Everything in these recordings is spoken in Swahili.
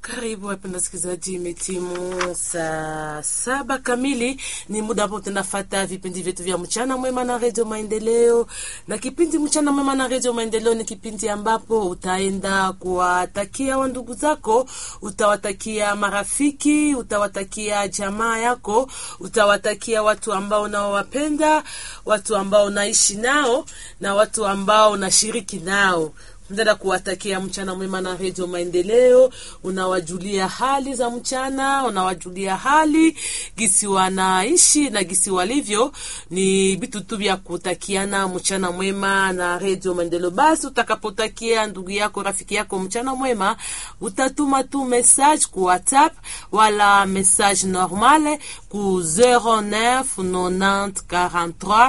Karibu wapenda wasikilizaji, imetimu saa saba kamili, ni muda ambao tunafata vipindi vyetu vya mchana mwema na redio Maendeleo. Na kipindi mchana mwema na redio Maendeleo ni kipindi ambapo utaenda kuwatakia wandugu zako, utawatakia marafiki, utawatakia jamaa yako, utawatakia watu ambao unaowapenda, watu ambao unaishi nao na watu ambao unashiriki nao Mtenda kuwatakia mchana mwema na redio Maendeleo. Unawajulia hali za mchana, unawajulia hali gisi wanaishi na gisi walivyo, ni vitu tu vya kutakiana mchana mwema na redio Maendeleo. Basi utakapotakia ndugu yako rafiki yako mchana mwema, utatuma tu message ku WhatsApp wala message normale ku 09 90 43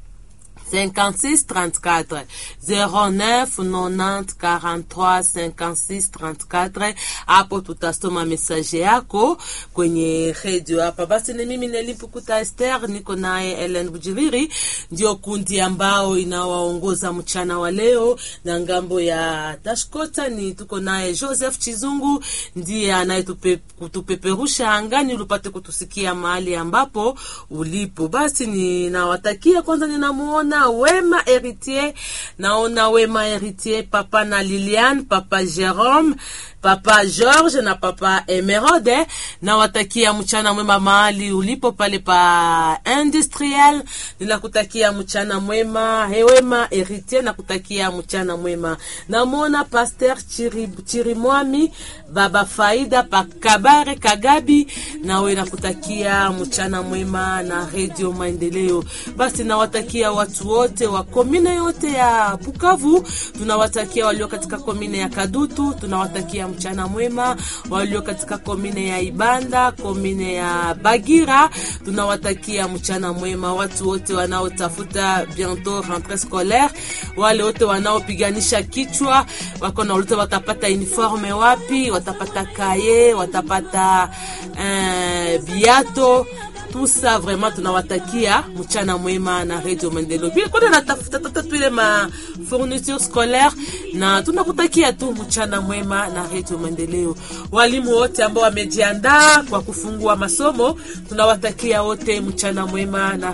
56 34 09 90 43 56 34. Hapo tutasoma mesaje yako kwenye redio hapa. Basi ni mimi Nelipukuta Esther, niko naye Ellen Bujiriri, ndio kundi ambao inawaongoza mchana wa leo, na ngambo ya Tashkota ni tuko naye Joseph Chizungu, ndiye anayetupeperusha angani ulipate kutusikia mahali ambapo ulipo. Basi ninawatakia kwanza, ninamuona Wema Heritier, naona Wema Heritier, papa na Liliane, papa Jerome, papa George na papa Emerode. Nawatakia mchana mwema mahali ulipo pale pa industriel. Ninakutakia mchana mwema. He Wema Heritier, nakutakia mchana mwema. Namwona Pasteur Chiri, Chirimwami, baba Faida pa Kabare Kagabi, nawe nakutakia mchana mwema na Radio Maendeleo. Basi nawatakia watu wote wa komine yote ya Bukavu, tunawatakia walio katika komine ya Kadutu, tunawatakia mchana mwema. Walio katika komine ya Ibanda, komine ya Bagira, tunawatakia mchana mwema. Watu wote wanaotafuta bientôt rentrée scolaire, wale wote wanaopiganisha kichwa, wako na uliza watapata uniforme wapi, watapata kaye, watapata uh, biato tusa vraiment tunawatakia mchana mwema na Radio Maendeleo. Bila kwenda natafuta tata tu ile ma fourniture scolaire na tunakutakia tu mchana mwema na Radio Maendeleo. Walimu wote ambao wamejiandaa kwa kufungua masomo tunawatakia wote mchana mwema na